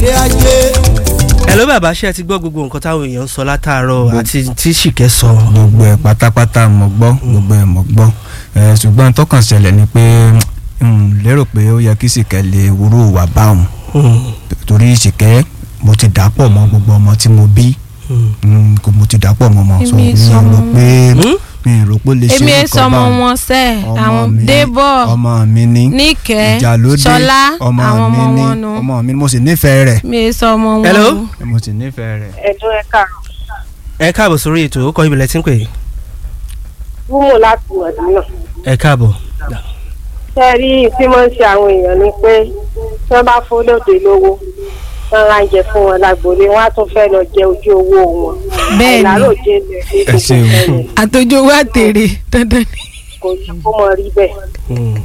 ilé ayé. ẹ ló bàbá ṣe ti gbọ́ gbogbo nǹkan táwọn èèyàn ń sọ látàárọ̀ àti tí ṣìkẹ́ sọ. gbogbo ẹ̀ pátápátá mo gbọ́ gbogbo ẹ̀ mo gbọ́ ẹ̀ ṣùgbọ́n tó kàn ṣẹlẹ̀ ni pé n lérò pé ó yẹ kí Ṣìkẹ́ lè wúrò wà báwọn torí Ṣìkẹ́ mo ti dà pọ̀ mọ́ gbogbo ọmọ tí mo bí Mm, kò mo ti dà pọ̀ mọ́ mọ́ so Èmi mi ò sọmọ rò pé Hmm? mi ò rò pé ó lè ṣe èmi ẹ nǹkan sọmọ báwọn. wọn sẹ ọmọ àwọn mi débọ ọmọ mi ní níkẹ́ ìjà ló dé ṣọlá ọmọ àwọn mi ọmọ ní wọn nu ọmọ mi ní mo sì nífẹ̀ẹ́ rẹ̀ mi ẹ sọmọ wọn Hello? o. mo sì nífẹ̀ẹ́ rẹ̀. ẹ̀dùn ẹ̀ka ẹ káàbọ̀ sórí ètò ó kọ́ ibìlẹ̀ tí ń pè é. wúmù láti mọ̀dúnà. ẹ káàbọ̀. ṣe rí tí wọ́n ń ṣe àwọn èèyàn ni pé tí wọ́n bá fún lóde lówó wọ́n ra ń jẹ fún wọn lágboolé wọ́n á tún fẹ́ lọ jẹ ojú owó wọn. Bẹ́ẹ̀ ni. àìláròjé lè rí Ẹ ṣeun. gbogbo ẹ̀yìn àtòjò wa tèrè dandan ni. kò yẹ kó mọ rí bẹ́ẹ̀. Hmm.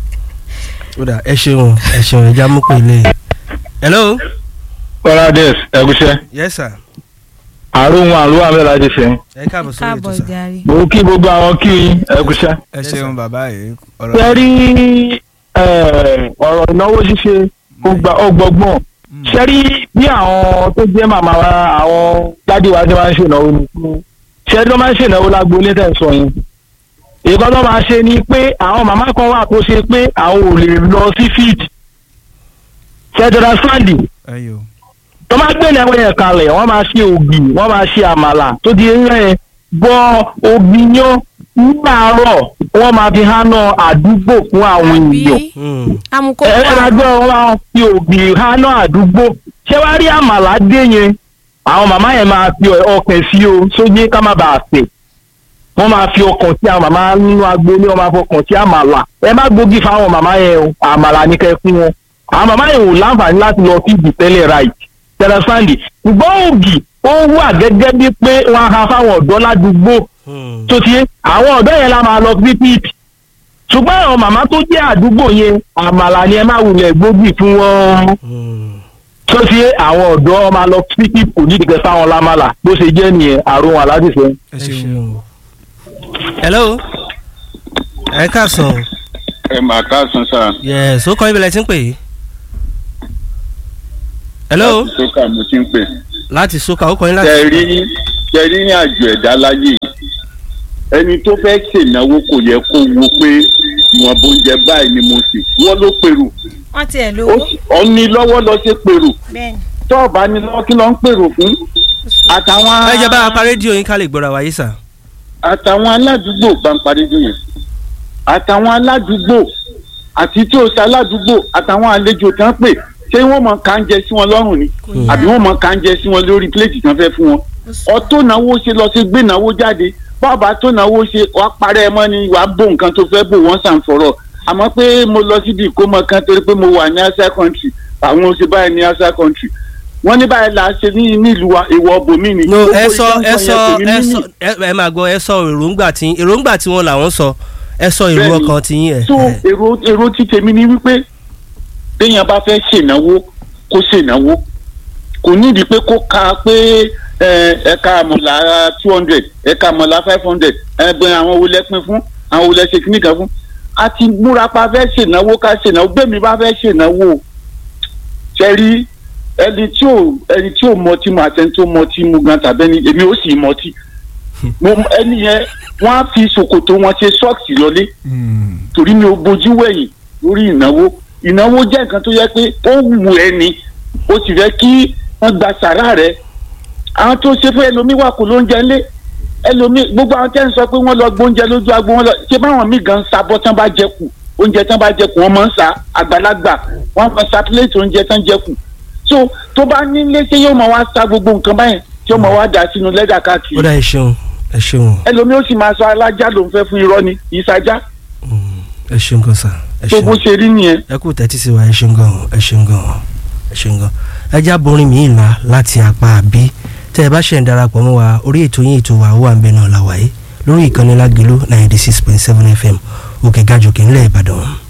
ó dà ẹ ṣeun ẹ ṣeun ẹ já mú pé ilé. hello. Paradise ẹgúsẹ́ yes sir. àrùn àrùn àmì láti sẹ́yìn. ẹ káàbọ̀ sórí ètò káàbọ̀ sà. jàre. mo kí gbogbo àwọn kí yín ẹgúsẹ́. ẹ ṣeun bàbá yìí ọ̀rọ̀ ṣe rí ọ̀rọ̀ ìnáwó ṣíṣe ọgbọgbọ́n ṣe rí bí àwọn tó jẹ́ màmá wa àwọn dádì wa ti máa ń ṣènáwó ni ṣe rí tó máa ń ṣènáwó lágboolé tẹ̀ ń sọ yẹn ìkan tó máa ṣe ni pé àwọn màmá kan wà tó ṣe pé àwọn ò lè lọ sí fíìdì ṣẹ́jọ́dá sáǹdì ẹyọ tó máa gbé ìnáwó yẹn kalẹ̀ wọ́n máa ṣe ògì wọ́n máa ṣe àmàlà tó di eré yẹn bọ́ ògì yan nígbàárọ̀ wọ́n máa fi hánà àdúgbò fún àwọn èèyàn bí Hmm. amukó ẹ ẹ máa gbọ́ wọn máa fi ògì hánà àdúgbò ṣé wàá rí àmàlà dé yẹn àwọn màmá yẹn máa fi ọkàn sí o sóyè ká má bàa sè wọ́n máa fi ọkàn sí àwọn màmá nínú agboolé wọ́n máa fọkàn sí àmàlà ẹ má gbógi fáwọn màmá yẹn o àmàlà ní kẹ́ fún wọn àwọn màmá yẹn ò láǹfààní láti lọ sí ìdìtẹ́lẹ̀ right tẹlifáǹdì ṣùgbọ́n ògì ó wà gẹ́gẹ́ bí pé wọ́n á ha fáwọn ọ̀dọ́ ládùúgbò Hmm. tó ti yé àwọn ọ̀dọ́ yẹn la máa lọ sí píìpì ṣùgbọ́n àwọn màmá tó jẹ́ àdúgbò yẹn àmàlà ni ẹ má wulẹ̀ gbógi fún wọn Hmm. tó ti yé àwọn ọ̀dọ́ máa lọ sí píìpì kò ní ìdíkẹ́ fáwọn lámàlà bó ṣe jẹ́ nìyẹn àrùn aládìsẹ́. ẹ ẹ ṣeun ṣeun. hello. ẹ káàsán. ẹ mà káàsán sá. yes ó kọ́ ibìlẹ̀ tí ń pè é. hello. láti sókà mo ti ń pè. láti sókà ó kọ́ yín láti. tẹ rí tẹ rí ní àjò ẹ̀dá láyé ẹni tó fẹ́ ṣènáwó kò yẹ kó wo pé ìwọ̀n bóúnjẹ báyìí ni mo sì wọ́n ló pèrò wọ́n tiẹ̀ ó lówó sì- ọ ní lọ́wọ́ lọ ṣe pèrò bẹ́ẹ̀ ni. tó o bá ní lọ́wọ́ kí ló ń pèrò fún àtàwọn ẹ jẹ́ bá a pa rédíò yín ká lè gbọ́ra wáyé sà. àtàwọn aládùúgbò bá ń parí dùn yẹn àtàwọn aládùúgbò àti tí o ṣe aládùúgbò àtàwọn àlejò tán pè ṣé wọ́n mọ kàńjẹ sí wọn lọ́rùn ni àbí wọ́n mọ kàńjẹ sí wọn lórí pléètì tán fẹ́ fún wọn ọtó náwó ṣe lọ sí gbé náwó jáde bàbá tó náwó ṣe wàá parẹ́ mọ́ ni wàá bò nǹkan tó fẹ́ bò wọ́n sàn fọ̀rọ̀ àmọ́ pé mo lọ síbi ìkómọ kan torí pé mo wà ní asa country àwọn oṣù báyìí ní asa country wọ́n ní báyìí là á ṣe ní nílùú wa ìwọ bòmí ni. no Gbogbo ẹ sọ ìtàn ẹ yẹn sọ kò ní ẹ mímì. sọ ẹ ẹ máa gbọ́ ẹ sọ èròǹgbà tí èròǹgbà tí wọn làwọn sọ ẹ sọ èrò Bẹ́ẹ̀ni. ọkàn tí yín ẹ. so èrò èrò ti tèmi ni wípé téèyàn bá fẹ́ ṣènáwó kó ṣènáwó kò nídìí pé kó ka pé ẹ, ẹ̀ka àmọ̀là two hundred ẹ̀ka àmọ̀là five hundred ẹgbẹ́ àwọn wo lẹ pín fún àwọn wo lẹ ṣe kíní kan fún a ti múra pa fẹ́ ṣènáwó ká ṣènáwó bẹ́ẹ̀ mi bá fẹ́ ṣènáwó ṣe rí ẹni tí ò ẹni tí ò mọtí mu àtẹni tó mọtí mu gan tàbí ẹni èmi ò sì mọtí mo ẹni yẹn wọ́n á fi ṣòkòtò wọn ṣe sọ́ọ̀kì lọlé Mm. torí mi ò bójú wẹ̀yìn lórí ìnáwó ìnáwó jẹ́ nǹkan tó yẹ pé ó wù ẹ́ ni ó sì fẹ́ kí wọ́n gba sàrà rẹ̀ àwọn tó ṣe fún ẹlòmíì wà kó lóúnjẹ ńlé ẹlòmíì gbogbo àwọn tẹ́ ń sọ pé wọ́n lọ gbóúnjẹ lójú agbo wọn lọ ṣé báwọn míì gan ń sabọ́ tán bá jẹ kù oúnjẹ tán bá jẹ kù wọ́n máa ń sa àgbàlagbà wọ́n máa sa pílẹ̀tì oúnjẹ tán jẹ kù so tó bá nílé ṣé yóò máa wá sa gbogbo nǹkan báyẹn tí yóò máa wá dà sínú lẹ́dà káàkiri ó dà ẹ ṣeun ẹ ṣeun ẹlòmíì ó sì máa sọ alájà ló ń fẹ́ fún irọ́ ni ìsajá ẹ ṣeun gan sà ẹ tó bó ṣeun ṣe rí nìyẹn. ẹ kú tẹ́tí sí wa ẹ ṣeun gan ẹ ṣeun gan ẹ ṣeun gan ẹ já borin mi ìlà láti apá àbí tẹ́ ẹ bá ṣe ń darapọ̀ mọ́ wa orí ètò yín ètò wa ó wà ń bẹ náà la wáyé lórí ìkànnì lágẹ̀lú ninety six point seven fm òkè gàjòkè ńlẹ̀ ìbàdàn.